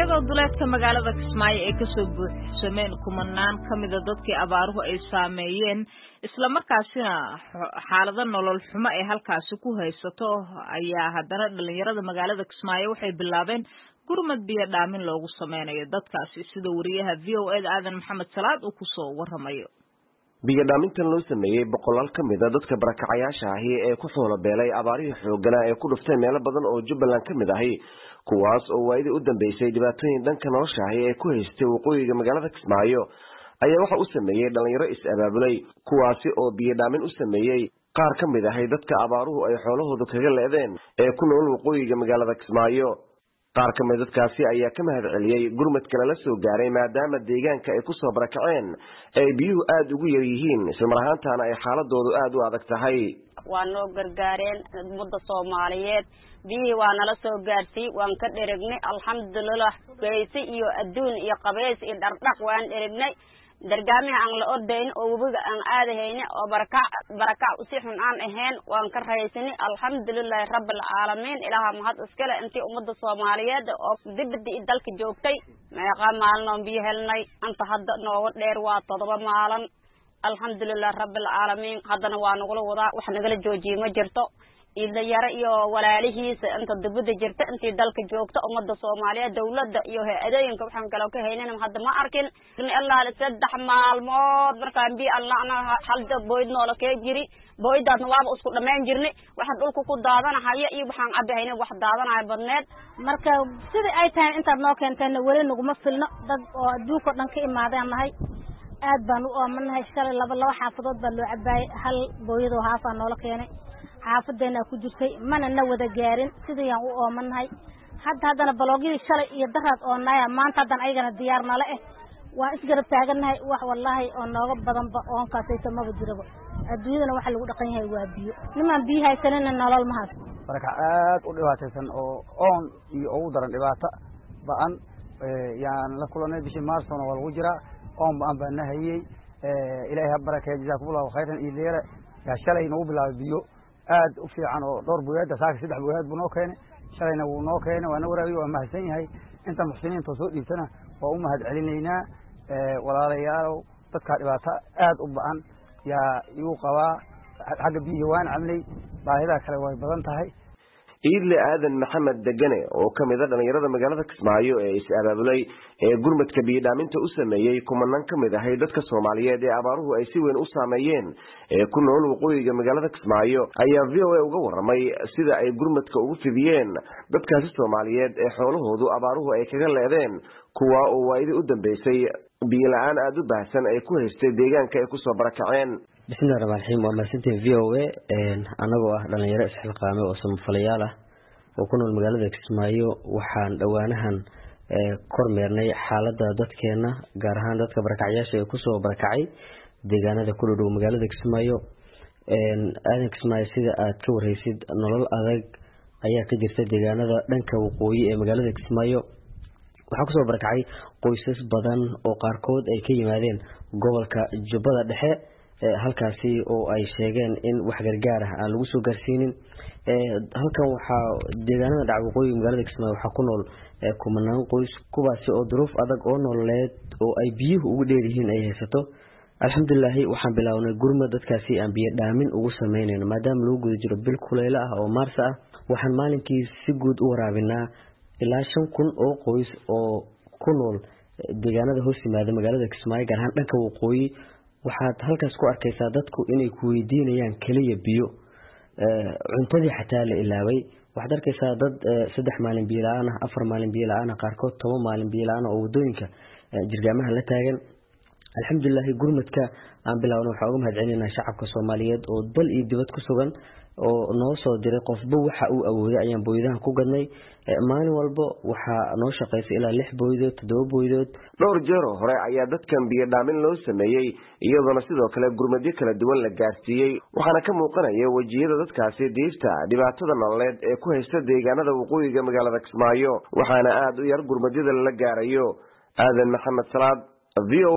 iyadoo duleedka magaalada kismaayo ay kasoo buuxsameen kumanaan ka mida dadkii abaaruhu ay saameeyeen islamarkaasina xaalado nolol xumo ay halkaasi ku haysato ayaa haddana dhalinyarada magaalada kismaayo waxay bilaabeen gurmad biyo dhaamin loogu sameynayo dadkaasi sida wariyaha v o eda aadan maxamed salaad uu kusoo waramayo biyodhaamintan loo sameeyey boqolaal ka mid a dadka barakacayaasha ahi ee ku xoolo beelay abaarihii xooganaa ee ku dhuftay meelo badan oo jubbaland ka mid ahi kuwaas oo waayadii u dambeysay dhibaatooyin dhanka nolosha ahi ee ku haystay waqooyiga magaalada kismaayo ayaa waxa u sameeyey dhalinyaro is-abaabulay kuwaasi oo biyodhaamin u sameeyey qaar ka mid ahi dadka abaaruhu ay xoolahooda kaga leedeen ee ku nool waqooyiga magaalada kismaayo qaar ka mid dadkaasi ayaa ka mahad celiyey gurmadka lala soo gaaray maadaama deegaanka ay kusoo barakaceen ay biyuhu aada ugu yar yihiin islamar ahaantaana ay xaaladoodu aada u adag tahay waa noo gargaareen ummadda soomaaliyeed biyihii waa nala soo gaarsiiy waan ka dheregnay alxamdulilah geysi iyo adduun iyo qabays iyo dhardhaq waan dheregnay dargaamiha aan la ordayn oo webiga aan aadahayni oo barakac barakac si xun aan ahayn waan ka rahaysani alxamdulilahi rabbilcaalamiin ilaaha mahad iskale intii ummadda soomaaliyeed oo dibadda i dalka joogtay meeqa maalin oon biyo helnay anta hadda nooga dheer waa todoba maalin alxamdulilahi rabbilcaalamiin haddana waa nagula wadaa wax nagala joojiye ma jirto idlayaro iyo walaalihiisa inta dibadda jirta intii dalka joogta ummadda soomaaliyeed dawladda iyo hay-adooyinka waxaan kaloo ka haynan hadda ma arkin ilaa saddex maalmood markaan biyo allana halda booyd noola kee jiri booydaasna waaba isku dhamayn jirnay waxaan dhulka ku daadanahaya iyo waxaan cabihayna wax daadanaya badneed marka sidai ay tahay intaad noo keenteena weli naguma filno dad oo adduunka o dhan ka imaadeen nahay aad baan u oomanahay shalay laba laba xaafadood baa loo cabaayay hal booyadoo haafaa noola keenay xaafadeenaa ku jirtay mana na wada gaarin sidayaan u oomanahay hadda haddana baloogyadii shalay iyo daraad oonaya maanta haddana ayagana diyaar nala eh waan isgarab taagannahay wax wallaahi oo nooga badanba oonkaasayto maba jiraba adduunyadana waxa lagu dhaqan yahay waa biyo nimaan biyo haysanina nolol mahaas barakac aad u dhibaataysan oo oon iyo ugu daran dhibaato ba-an yaan la kulanay bishii maarsona waa lagu jiraa oon ba-an baa na hayey ilaahay ha barakeeya jazakumullahu khayran iyo leele yaa shalay nagu bilaabay biyo aad u fiican oo dhowr boyaada saaka saddex boyaad buu noo keenay shalayna wuu noo keenay waa na waraabiye waa mahadsan yahay inta muxsiniinta soo dhiibtana waa u mahad celinaynaa walaalayaalow dadkaa dhibaato aad u ba-an yaa igu qabaa xagga biyihii waan cabnay baahidaa kale way badan tahay iidle aadan maxamed degane oo ka mid a dhalinyarada magaalada kismaayo ee is-abaabulay ee gurmadka biyodhaaminta u sameeyey kumanaan ka mid ahay dadka soomaaliyeed ee abaaruhu ay si weyn u saameeyeen ee ku nool waqooyiga magaalada kismaayo ayaa v o a uga waramay sida ay gurmadka ugu fidiyeen dadkaasi soomaaliyeed ee xoolahoodu abaaruhu ay kaga leedeen kuwa oo waayadii u dambeysay biyo la-aan aada u baahsan ay ku haystay deegaanka ay kusoo barakaceen bismillahi raxmaan raxiim waa mahadsantiin v o a anagoo ah dhalinyaro isxilqaame oo samafalayaal ah oo ku nool magaalada kismaayo waxaan dhowaanahan kormeernay xaalada dadkeena gaar ahaan dadka barakacyaasha ee kusoo barakacay deegaanada ku dhodhow magaalada kismaayo aadan kismaayo sida aad ka wareysid nolol adag ayaa ka jirta deegaanada dhanka waqooyi ee magaalada kismaayo waxaa kusoo barakacay qoysas badan oo qaarkood ay ka yimaadeen gobolka jubbada dhexe halkaasi oo ay sheegeen in wax gargaar ah aan lagu soo gaarsiinin halkan waxaa deegaanada dhaca waqooyiga magaalada kismaayo waxaa ku nool kumanaan qoys kuwaasi oo duruuf adag oo nololeed oo ay biyuhu ugu dheeryihiin ay haysato alxamdulilaahi waxaan bilownay gurmad dadkaasi aan biyo dhaamin ugu sameynayno maadaama lagu guda jiro bil kuleylo ah oo maarsa ah waxaan maalinkii si guud u waraabinaa ilaa shan kun oo qoys oo ku nool deegaanada hoos yimaada magaalada kismaayo gaar ahaan dhanka waqooyi waxaad halkaas ku arkaysaa dadku inay ku weydiinayaan keliya biyo cuntadii xataa la ilaaway waxaad arkaysaa dad saddex maalin biyo la-aan ah afar maalin biyo la-aan ah qaarkood toban maalin biyo la-aan oo wadooyinka jirgaamaha la taagan alxamdulilahi gurmadka aan bilaawna waxaan uga mahad celinaa shacabka soomaaliyeed oo dal iyo dibad ku sugan oo noo soo diray qofba waxa uu awooday ayaan booyadahan ku gadnay maalin walba waxaa noo shaqaysa ilaa lix booydood toddoba booydood dhowr jeeroo hore ayaa dadkan biyo dhaamin loo sameeyey iyadoona sidoo kale gurmadyo kala duwan la gaarsiiyey waxaana ka muuqanaya wejiyada dadkaasi diifta dhibaatada nololeed ee ku haysta deegaanada waqooyiga magaalada kismaayo waxaana aada u yar gurmadyada lala gaarayo aadan maxamed salaad v o